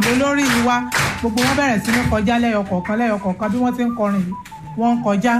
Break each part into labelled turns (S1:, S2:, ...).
S1: lólórí wa gbogbo wọn bẹ̀rẹ̀ sí ní kọjá lẹ́yọ kọ̀ọ̀kan lẹ́yọ kọ̀ọ̀kan bí wọ́n ti ń kọrin yìí wọ́n ń kọjá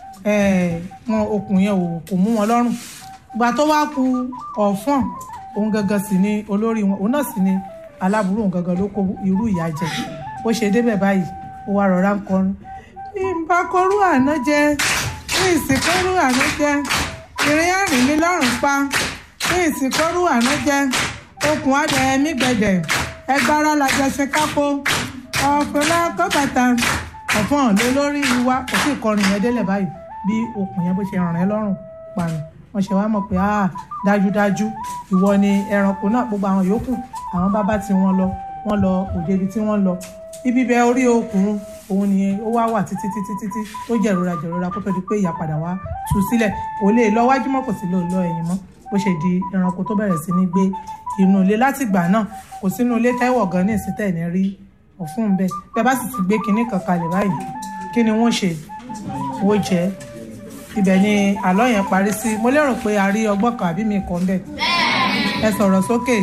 S1: wọn okùn yẹn ò kò mú wọn lọ́rùn ìgbà tó wá ku ọ̀fọ̀n òun gangan sì ni olórí wọn òun náà sì ni aláburú òun gangan ló kó irú ìyà jẹ ó ṣe débẹ̀ báyìí ó wá rọra ń kọrin bí n bá kọrú àná jẹ bí ìsìnkọrú àná jẹ ìrìn àrìn mi lọ́rùn pa bí ìsìnkọrú àná jẹ okùn adẹ mí gbẹdẹ ẹgbára lajẹ ṣe kápó ọ̀pẹ̀lá kọ́bàtà ọ̀fọ̀n ló lórí wa kò sí ìkọrin yẹn délẹ̀ báyìí bí okùn yẹn bó ṣe ràn ẹ́ lọ́rùn parun wọ́n ṣe wá mọ̀ pé ah dájúdájú ìwọ ni ẹranko náà gbogbo àwọn yòókù àwọn bàbá tí wọ́n lọ wọ́n lọ òde ibi tí wọ́n lọ ibi bẹ orí okùn òun ni ó wá wà títí títí títí tó jẹ̀rora jẹ̀rora kó tó di pé ìyá padà wá tú sílẹ̀ kò lè lọ wájú mọ́ kò sí lè lọ ẹ̀yìn mọ́ bó ṣe di ẹranko tó bẹ̀rẹ̀ sí ní gbé inú ilé látìgbà náà kò sínú ilé tẹ́wọ̀ gan ní ìsítẹ̀ ní rí ọ̀fun bẹ́ẹ̀ bẹ́ẹ̀ bá sì ti gbé kinní kan kalẹ̀ báyìí kí ni wọ́n ṣe wọ́n jẹ́ ibẹ̀ ni àlọ́ yẹn parí sí mo lérò pé a rí ọgbọ́n kan àbí mi kàn bẹ́ẹ̀ ẹ sọ̀rọ̀ sókè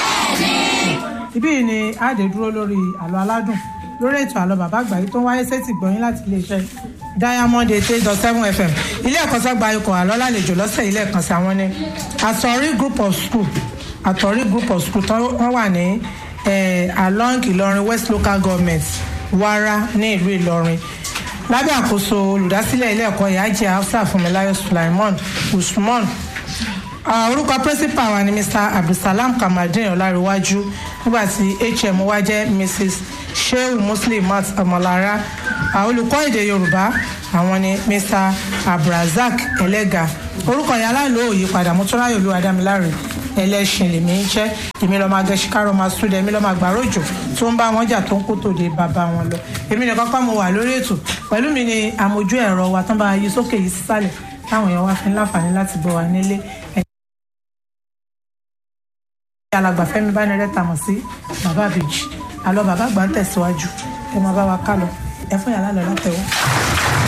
S1: ibí yìí ni àdè dúró lórí àlọ́ aládùn lórí ètò àlọ́ bàbá àgbáyé tó ń wáyé sétì gbọ̀nyìn láti iléeṣẹ́ diamond eight eight dot seven fm ilé ẹ̀kọ́ sọ́gba ikọ̀ àlọ́ lálejò lọ́sẹ̀ ilé ẹ̀kan sí àwọn ní àtọ̀rí group of school àtọ̀rí group of school tó wọ́n wà ní along ìlọrin west local government wara ní ìlú ìlọrin lábẹ́ àkóso olùdásílẹ̀ ilé ẹ̀kọ́ ìyájẹ́ hafsa fúnmiláyọ̀ sulaimon usman orúkọ principal wa ni mr abdulsalam kamaldeen ọláríwájú nígbà tí hm wa jẹ́ mrs sheu muslimat ọmọlára olùkọ́ èdè yorùbá àwọn ni mr abdulrasaq ẹlẹ́gà orúkọ yàrá ìlú òyìnpadà mọ́tòráyò olú adámiláre ẹlẹ́sìn lèmi ń jẹ́ èmi lọ́ọ́ máa gẹ̀ẹ́sì kárọ̀ máa súdẹ̀ èmi lọ́ọ́ máa gbàrọ̀ òjò tó ń bá wọn jà tó ń kó tòde bàbá wọn lọ èmi nìkan kọ́ mo wà lórí ètò pẹ̀lú mi ni àmójú ẹ̀rọ wa tán bá yí sókè yí sísàlẹ̀ táwọn èèyàn wá fi ń láǹfààní láti gbọ́ wa nílé alàgbà Fẹ́mi Bánirẹ́ tàmọ̀ sí bàbá àbèjì àlọ́ bàbá àgbà ń tẹ̀síwájú ẹ máa bá wa ká lọ ẹ fún yàrá lọ látẹ̀wọ́.